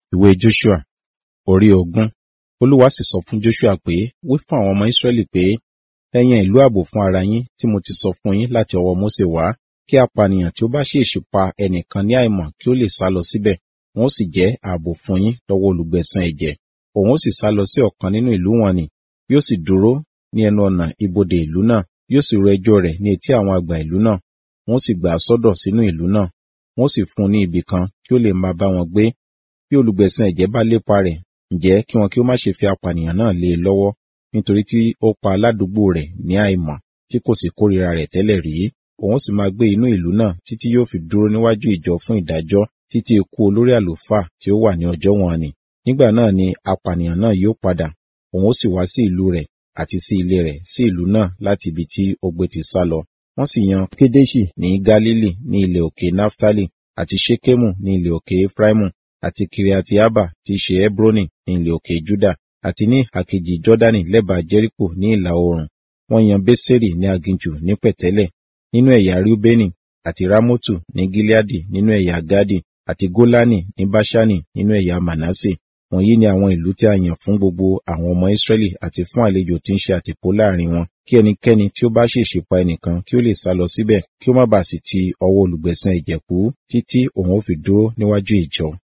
ìwé joshua orí ogún olúwa sì sọ fún joshua pé wí fún àwọn ọmọ israẹli pé ẹ yan ìlú ààbò fún ara yín tí mo ti sọ fún yín láti ọwọ́ mósè wá kí apànìyàn tí ó bá ṣèèṣì pa ẹnìkan ní àìmọ̀ kí ó lè sá lọ síbẹ̀ wọn ó sì jẹ́ ààbò fún yín lọ́wọ́ olùgbẹ̀san ẹ̀jẹ̀ òun ó sì sá lọ sí ọ̀kan nínú ìlú wọn ni yóò sì dúró ní ẹnu ọ̀nà ibodè ìlú náà yóò sì ro ẹjọ́ rẹ̀ ní etí àwọn àgbà ìlú náà wọn ó sì gbà á sọ́dọ̀ sínú ìlú náà wọn ó sì fún un ní ibì kan kí ó lè máa bá wọn gbé bí olùgbẹ̀san ẹ̀jẹ̀ bá lépa rẹ̀ ǹjẹ́ kí wọn kí ó má ṣe fi apànìyàn náà lé e lọ́wọ́ nítorí tí ó pa aládùúgbò rẹ̀ ní àìmọ̀ tí kò sì kórìíra rẹ̀ tẹ́lẹ̀ rí òun sì máa gbé inú ìlú náà títí yóò fi dúró níwájú ìjọ fún ìdájọ́ títí ikú olórí àlùfáà tí ó wà ní ọjọ́ wọn ni nígbà náà ni apànìyàn náà yóò padà òun ó sì wá sí ìlú rẹ̀ àti sí ilé rẹ̀ sí ìlú náà láti ibi tí ó gbé ti sá lọ wọ́n sì yan kédéṣì ní gálílì ní ilẹ̀ òkè náftálì àti ṣékémù ní ilẹ̀ òkè efraimu àti kiriatiaba tí í ṣe hebroni ní ilẹ̀ òkè juda àti ní àkejì jọ́dánì lẹ́bàá jẹ́ríkò ní ìlà oòrùn wọ́n yan bésèrì ní aginjù ní pẹ̀tẹ́lẹ̀ nínú ẹ̀yà rúbẹ́nì àti rámótù ní gileadi nínú ẹ̀yà gadi àti gólánì ní báṣánì nínú ẹ̀yà manase wọ̀nyí ni àwọn ìlú tí a yàn fún gbogbo àwọn ọmọ israẹli àti fún àlejò tí ń ṣe àtìpó láàrin wọn kí ẹnikẹ́ni tí ó bá ṣèṣì pa ẹnìkan kí ó lè sá lọ síbẹ̀ kí ó má bàa sì ti ọwọ́ olùgbẹ̀san ẹ̀jẹ̀ kú títí òun ó fi dúró níwájú ìjọ